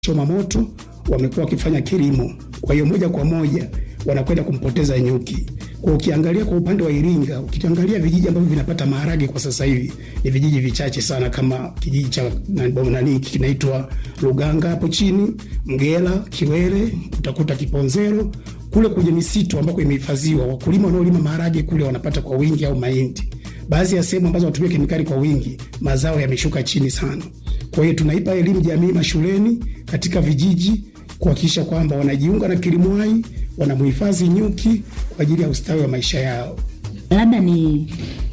choma moto, wamekuwa wakifanya kilimo. Kwa hiyo moja kwa moja wanakwenda kumpoteza nyuki. Kwa ukiangalia kwa upande wa Iringa, ukiangalia vijiji ambavyo vinapata maharage kwa sasa hivi ni vijiji vichache sana, kama kijiji cha nani kinaitwa Luganga hapo chini, Mgela, Kiwere, utakuta Kiponzero kule kwenye misitu ambako imehifadhiwa. Wakulima wanaolima maharage kule wanapata kwa wingi au mahindi. Baadhi ya sehemu ambazo wanatumia kemikali kwa wingi, mazao yameshuka chini sana. Kwa hiyo tunaipa elimu jamii mashuleni, katika vijiji kuhakikisha kwamba wanajiunga na kilimo hai, wanamhifadhi nyuki kwa ajili ya ustawi wa maisha yao. Labda ni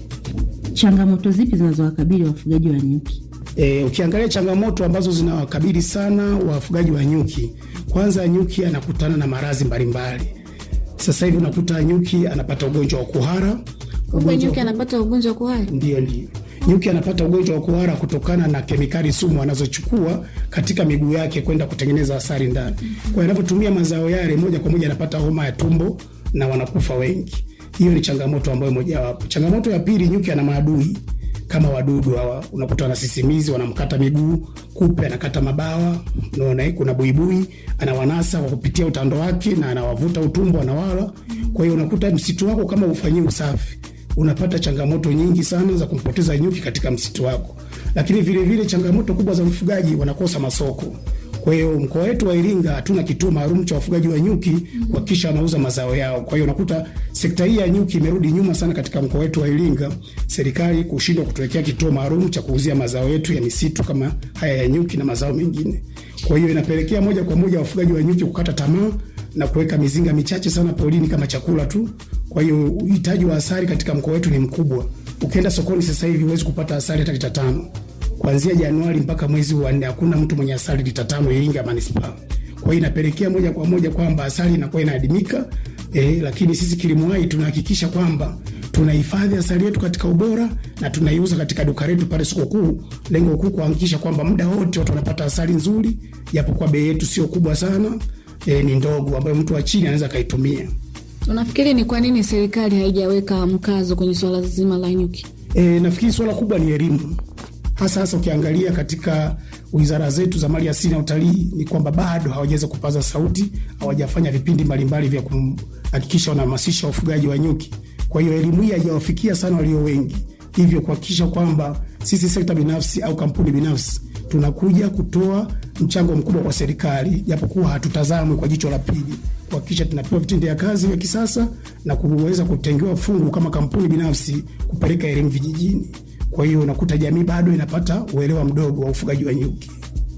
changamoto zipi zinazowakabili wafugaji wa nyuki? E, ukiangalia changamoto ambazo zinawakabili sana wafugaji wa nyuki, kwanza nyuki anakutana na maradhi mbalimbali. Sasa hivi unakuta nyuki anapata ugonjwa wa kuhara. Kumbe nyuki anapata ugonjwa wa kuhara? Ndio, ndio nyuki anapata ugonjwa wa kuhara kutokana na kemikali sumu anazochukua katika miguu yake kwenda kutengeneza asali ndani. Kwa hiyo anapotumia mazao yale, moja kwa moja anapata homa ya tumbo na wanakufa wengi. Hiyo ni changamoto ambayo mojawapo. Changamoto ya pili, nyuki ana maadui kama wadudu hawa, unakuta wanasisimizi, wanamkata miguu, kupe anakata mabawa, unaona, kuna buibui anawanasa kwa kupitia utando wake na anawavuta utumbo, anawala. Kwa hiyo unakuta msitu wako kama ufanyii usafi unapata changamoto nyingi sana za kumpoteza nyuki katika msitu wako. Lakini vilevile vile changamoto kubwa za mfugaji, wanakosa masoko. Kwa hiyo mkoa wetu wa Iringa hatuna kituo maalum cha wafugaji wa nyuki kuhakikisha wanauza mazao yao. Kwa hiyo unakuta sekta hii ya nyuki imerudi nyuma sana katika mkoa wetu wa Iringa, serikali kushindwa kutuwekea kituo maalum cha kuuzia mazao yetu ya misitu kama haya ya nyuki na mazao mengine. Kwa hiyo inapelekea moja kwa moja wafugaji wa nyuki kukata tamaa na kuweka mizinga michache sana porini kama chakula tu. Kwa hiyo uhitaji wa asali katika mkoa wetu ni mkubwa. Ukienda sokoni sasa hivi huwezi kupata asali hata lita tano. Kuanzia Januari mpaka mwezi wa nne hakuna mtu mwenye asali lita tano Iringa manispaa. Kwa hiyo inapelekea moja kwa moja kwamba asali inakuwa inaadimika. Eh, lakini sisi kilimo hai tunahakikisha kwamba tunahifadhi asali yetu katika ubora na tunaiuza katika duka letu pale soko kuu. Lengo kuu kuhakikisha kwamba muda wote watu wanapata asali nzuri, japokuwa bei yetu sio kubwa sana, e, ni ndogo ambayo mtu wa chini anaweza akaitumia. Unafikiri ni kwa nini serikali haijaweka mkazo kwenye swala zima la nyuki? E, nafikiri swala kubwa ni elimu, hasa hasa ukiangalia katika wizara zetu za mali asili na utalii, ni kwamba bado hawajaweza kupaza sauti, hawajafanya vipindi mbalimbali vya kuhakikisha wanahamasisha wafugaji wa nyuki. Kwa hiyo elimu hii haijawafikia sana walio wengi, hivyo kuhakikisha kwamba sisi sekta binafsi au kampuni binafsi tunakuja kutoa mchango mkubwa kwa serikali, japokuwa hatutazamwi kwa jicho la pili, kuhakikisha tunapewa vitendea kazi vya kisasa na kuweza kutengewa fungu kama kampuni binafsi kupeleka elimu vijijini. Kwa hiyo unakuta jamii bado inapata uelewa mdogo wa ufugaji wa nyuki.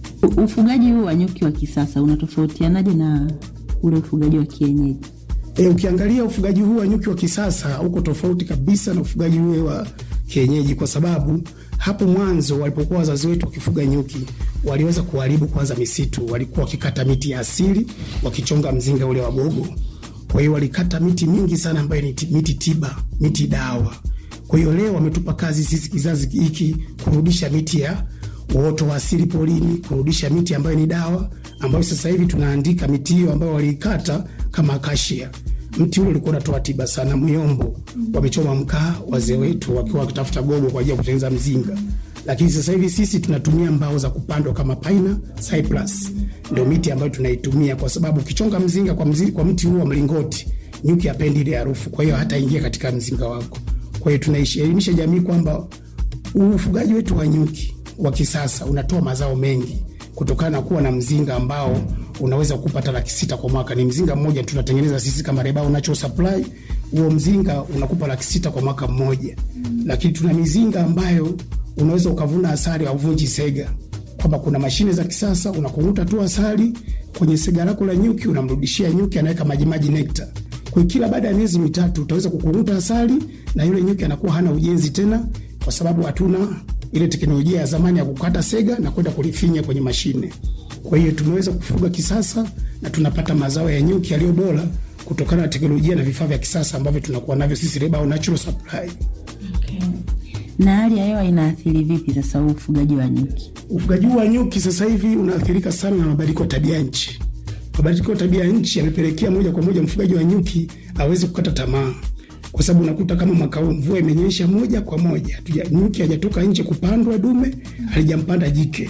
Ufugaji huu wa nyuki wa kisasa unatofautianaje na ule ufugaji wa kienyeji? E, ukiangalia ufugaji huu wa nyuki wa kisasa uko tofauti kabisa na ufugaji ule wa kienyeji, kwa sababu hapo mwanzo walipokuwa wazazi wetu wakifuga nyuki waliweza kuharibu kwanza misitu. Walikuwa wakikata miti ya asili wakichonga mzinga ule wa gogo. Kwa hiyo walikata miti mingi sana ambayo ni miti tiba, miti dawa. Kwa hiyo leo wametupa kazi sisi kizazi hiki kurudisha miti ya uoto wa asili porini, kurudisha miti ambayo ni dawa, ambayo sasa hivi tunaandika miti hiyo ambayo waliikata kama akashia mti ule ulikuwa unatoa tiba sana. Myombo wamechoma mkaa wazee wetu wakiwa wakitafuta gogo kwa ajili ya kutengeneza mzinga, lakini sasa hivi sisi tunatumia mbao za kupandwa kama paina, cypress, ndio miti ambayo tunaitumia, kwa sababu ukichonga mzinga kwa, mzi, kwa mti huu wa mlingoti, nyuki hapendi ile harufu, kwa hiyo hataingia katika mzinga wako. Kwa hiyo tunaelimisha jamii kwamba ufugaji wetu wa nyuki wa kisasa unatoa mazao mengi kutokana na kuwa na mzinga ambao unaweza kupata laki sita kwa mwaka. Ni mzinga mmoja tunatengeneza sisi kama Rebao Natural Supply. Huo mzinga unakupa laki sita kwa mwaka mmoja, lakini tuna mizinga ambayo unaweza ukavuna asali au vunji sega, kwamba kuna mashine za kisasa, unakunguta tu asali kwenye sega lako la nyuki, unamrudishia nyuki, anaweka majimaji nekta. Kwa kila baada ya miezi mitatu utaweza kukunguta asali na yule nyuki anakuwa hana ujenzi tena, kwa sababu hatuna ile teknolojia ya zamani ya kukata sega na kwenda kulifinya kwenye mashine. Kwa hiyo tumeweza kufuga kisasa na tunapata mazao ya nyuki yaliyo bora kutokana na teknolojia na vifaa vya kisasa ambavyo tunakuwa navyo sisi Rebao Natural Supply. Okay. Na hali ya hewa inaathiri vipi sasa huu ufugaji wa nyuki? Ufugaji wa nyuki sasa hivi unaathirika sana na mabadiliko ya tabia nchi. Mabadiliko ya tabia nchi yamepelekea moja kwa moja mfugaji wa nyuki aweze kukata tamaa kwa sababu unakuta kama mwaka huu mvua imenyesha moja kwa moja, nyuki hajatoka nje kupandwa dume, halijampanda jike.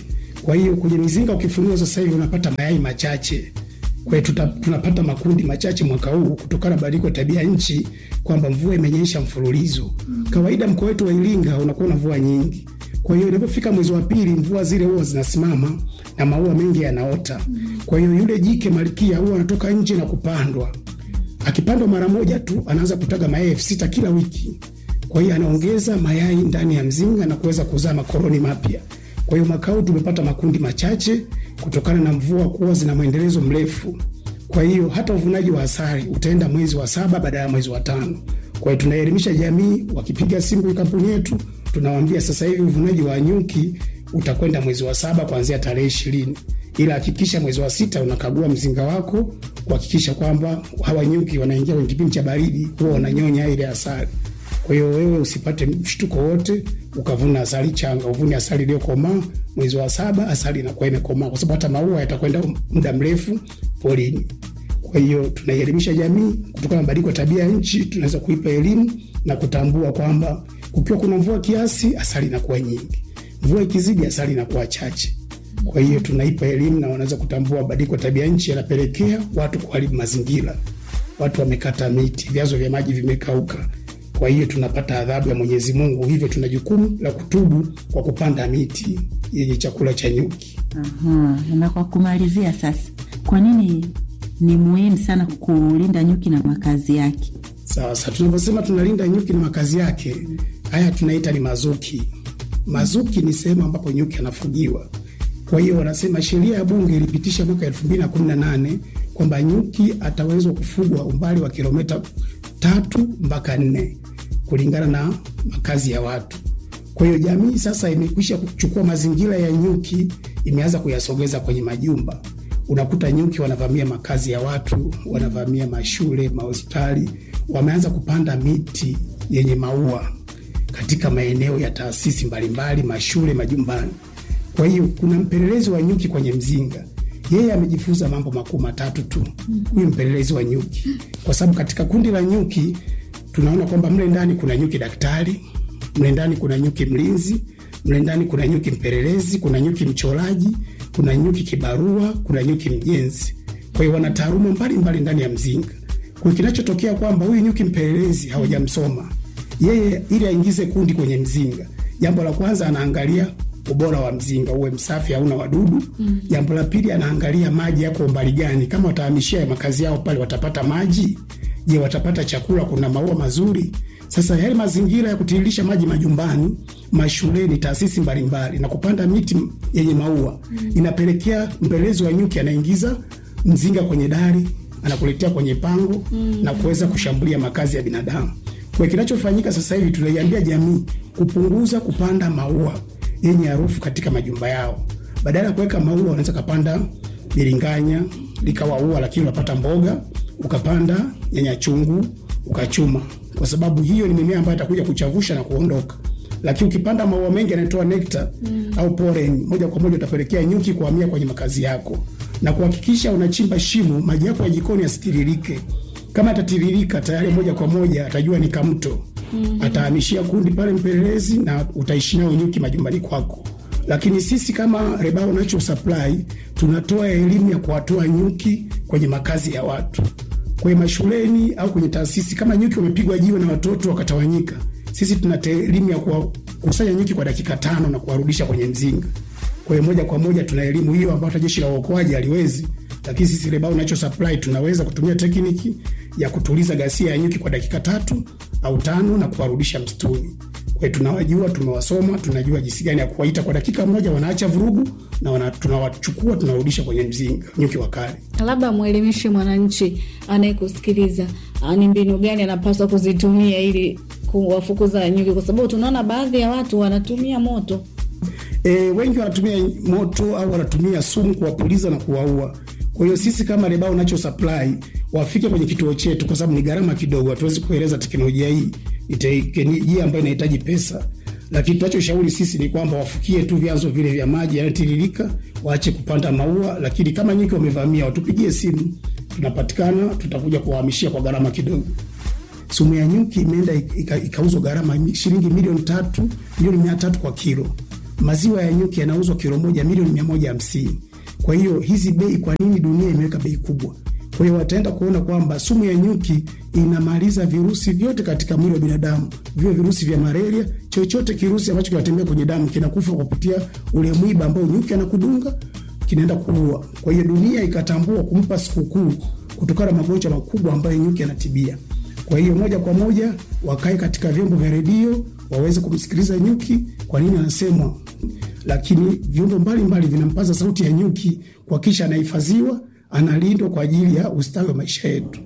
Kwa hiyo kwenye mizinga ukifunua sasa hivi unapata mayai machache. Kwa hiyo tuta, tunapata makundi machache mwaka huu kutokana na badiliko ya tabia nchi kwamba mvua imenyesha mfululizo. Kawaida mkoa wetu wa Iringa unakuwa na mvua nyingi. Kwa hiyo inapofika mwezi wa pili mvua zile huwa zinasimama na maua mengi yanaota. Kwa hiyo yule jike malkia huwa anatoka nje na kupandwa. Akipandwa mara moja tu anaanza kutaga mayai elfu sita kila wiki. Kwa hiyo anaongeza mayai ndani ya mzinga na kuweza kuzaa makoloni mapya. Kwa hiyo mwaka huu tumepata makundi machache kutokana na mvua kuwa zina mwendelezo mrefu. Kwa hiyo hata uvunaji wa asali utaenda mwezi wa saba badala ya mwezi wa tano. Kwa hiyo tunaelimisha jamii, wakipiga simu kwenye kampuni yetu tunawaambia sasa hivi uvunaji wa nyuki utakwenda mwezi wa saba kuanzia tarehe ishirini, ila hakikisha mwezi wa sita unakagua mzinga wako kuhakikisha kwamba hawa nyuki wanaingia kwenye kipindi cha baridi, huwa wananyonya ile asali. Kwa hiyo wewe usipate mshtuko wote ukavuna asali changa, uvune asali iliyokomaa. Mwezi wa saba asali inakuwa imekomaa, kwa sababu hata maua yatakwenda muda mrefu porini. Kwa hiyo tunaielimisha jamii kutokana na mabadiliko ya tabia ya nchi, tunaweza kuipa elimu na kutambua kwamba kukiwa kuna mvua kiasi, asali inakuwa nyingi, mvua ikizidi, asali inakuwa chache. Kwa hiyo tunaipa elimu na wanaweza kutambua mabadiliko ya tabia nchi yanapelekea watu kuharibu mazingira. Watu wamekata miti, vyanzo vya maji vimekauka. Kwa hiyo tunapata adhabu ya Mwenyezi Mungu, hivyo tuna jukumu la kutubu kwa kupanda miti yenye chakula cha nyuki. Aha, na kwa kumalizia sasa, kwa nini ni muhimu sana kulinda nyuki na makazi yake? Sawa sawa, tunavyosema tunalinda nyuki na makazi yake, haya tunaita ni mazuki. Mazuki ni sehemu ambapo nyuki anafugiwa. Kwa hiyo wanasema sheria ya bunge ilipitisha mwaka elfu mbili na kumi na nane kwamba nyuki atawezwa kufugwa umbali wa kilomita tatu mpaka nne kulingana na makazi ya watu. Kwa hiyo jamii sasa imekwisha kuchukua mazingira ya nyuki, imeanza kuyasogeza kwenye majumba. Unakuta nyuki wanavamia makazi ya watu, wanavamia mashule, mahospitali, wameanza kupanda miti yenye maua katika maeneo ya taasisi mbalimbali, mashule, majumbani. Kwa hiyo kuna mpelelezi wa nyuki kwenye mzinga, yeye amejifunza mambo makuu matatu tu, huyu mpelelezi wa nyuki, kwa sababu katika kundi la nyuki tunaona kwamba mle ndani kuna nyuki daktari, mle ndani kuna nyuki mlinzi, mle ndani kuna nyuki mpelelezi, kuna nyuki mchoraji, kuna nyuki kibarua, kuna nyuki mjenzi. Kwa hiyo wana taaluma mbalimbali ndani ya mzinga. Kwa hiyo kinachotokea kwamba huyu nyuki mpelelezi hawajamsoma yeye, ili aingize kundi kwenye mzinga, jambo la kwanza anaangalia ubora wa mzinga uwe msafi, hauna wadudu. Jambo la pili anaangalia maji yako umbali gani, kama watahamishia makazi yao pale watapata maji Je, watapata chakula? Kuna maua mazuri? Sasa yale mazingira ya kutiririsha maji majumbani, mashuleni, taasisi mbalimbali na kupanda miti yenye maua mm. inapelekea mpelezi wa nyuki anaingiza mzinga kwenye dari, anakuletea kwenye pango mm. na kuweza kushambulia makazi ya binadamu. Kwa kinachofanyika sasa hivi, tunaiambia jamii kupunguza kupanda maua yenye harufu katika majumba yao. Badala ya kuweka maua, wanaweza kapanda biringanya likawa ua, lakini unapata mboga ukapanda nyanya chungu ukachuma, kwa sababu hiyo ni mimea ambayo itakuja kuchavusha na kuondoka. Lakini ukipanda maua mengi yanatoa nekta mm. au pollen, moja kwa moja utapelekea nyuki kuhamia kwenye makazi yako, na kuhakikisha unachimba shimo, maji yako ya jikoni yasitiririke. Kama atatiririka tayari, moja kwa moja atajua ni kamto mm. atahamishia kundi pale mpelelezi, na utaishi nao nyuki majumbani kwako. Lakini sisi kama Rebao Natural Supply tunatoa elimu ya kuwatoa nyuki kwenye makazi ya watu kwenye mashuleni au kwenye taasisi. Kama nyuki wamepigwa jiwe na watoto wakatawanyika, sisi tuna elimu ya kuwakusanya nyuki kwa dakika tano na kuwarudisha kwenye mzinga. Kwa hiyo moja kwa moja tuna elimu hiyo ambayo hata jeshi la uokoaji haliwezi, lakini sisi Rebao Natural Supply tunaweza kutumia tekniki ya kutuliza ghasia ya nyuki kwa dakika tatu au tano na kuwarudisha msituni. Kwa hiyo tunawajua, tumewasoma, tunajua jinsi gani ya kuwaita kwa dakika moja, wanaacha vurugu na wana, tunawachukua tunarudisha kwenye mzinga nyuki wakali. Labda mwelimishe mwananchi anayekusikiliza ni mbinu gani anapaswa kuzitumia ili kuwafukuza nyuki, kwa sababu tunaona baadhi ya watu wanatumia moto. E, wengi wanatumia moto au wanatumia sumu kuwapuliza na kuwaua. Kwa hiyo sisi kama Rebao Natural Supply wafike kwenye kituo chetu, kwa sababu ni gharama kidogo, hatuwezi kueleza teknolojia hii, ni teknolojia ambayo inahitaji pesa, lakini tunachoshauri sisi ni kwamba wafukie tu vyanzo vile vya maji yanayotiririka, waache kupanda maua. Lakini kama nyuki wamevamia, watupigie simu, tunapatikana, tutakuja kuwahamishia kwa gharama kidogo. Sumu ya nyuki imeenda ikauzwa gharama shilingi milioni tatu milioni mia tatu kwa kilo. maziwa ya nyuki yanauzwa kilo moja milioni mia moja hamsini. Kwa hiyo hizi bei, kwa nini dunia imeweka bei kubwa? Kwa hiyo wataenda kuona kwamba sumu ya nyuki inamaliza virusi vyote katika mwili wa binadamu, vio virusi vya malaria, chochote kirusi ambacho kinatembea kwenye damu kinakufa kwa kupitia ule mwiba ambao nyuki anakudunga, kinaenda kuua. Kwa hiyo dunia ikatambua kumpa sikukuu kutokana na magonjwa makubwa ambayo nyuki anatibia. Kwa hiyo moja kwa moja wakae katika vyombo vya redio waweze kumsikiliza nyuki, kwa nini anasemwa, lakini vyombo mbalimbali vinampaza sauti ya nyuki kuhakikisha anahifadhiwa, analindwa kwa ajili ya ustawi wa maisha yetu.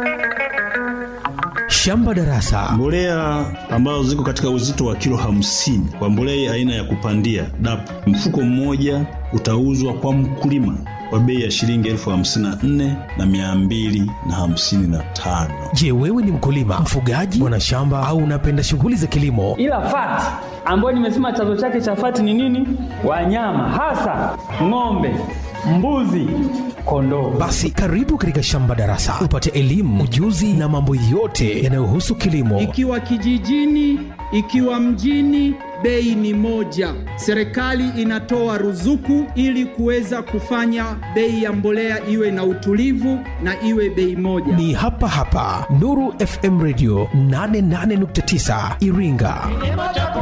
Shamba Darasa. Mbolea ambazo ziko katika uzito wa kilo hamsini kwa mbolea aina ya kupandia DAP, mfuko mmoja utauzwa kwa mkulima kwa bei ya shilingi elfu hamsini na nne na mia mbili na hamsini na tano. Je, wewe ni mkulima, mfugaji, mwanashamba au unapenda shughuli za kilimo? ila fati ambayo nimesema chanzo chake cha fati ni nini? Wanyama hasa ng'ombe, mbuzi, kondoo. Basi karibu katika Shamba Darasa upate elimu, ujuzi na mambo yote yanayohusu kilimo. Ikiwa kijijini, ikiwa mjini, bei ni moja. Serikali inatoa ruzuku ili kuweza kufanya bei ya mbolea iwe na utulivu na iwe bei moja. Ni hapa hapa Nuru FM Radio 88.9 Iringa.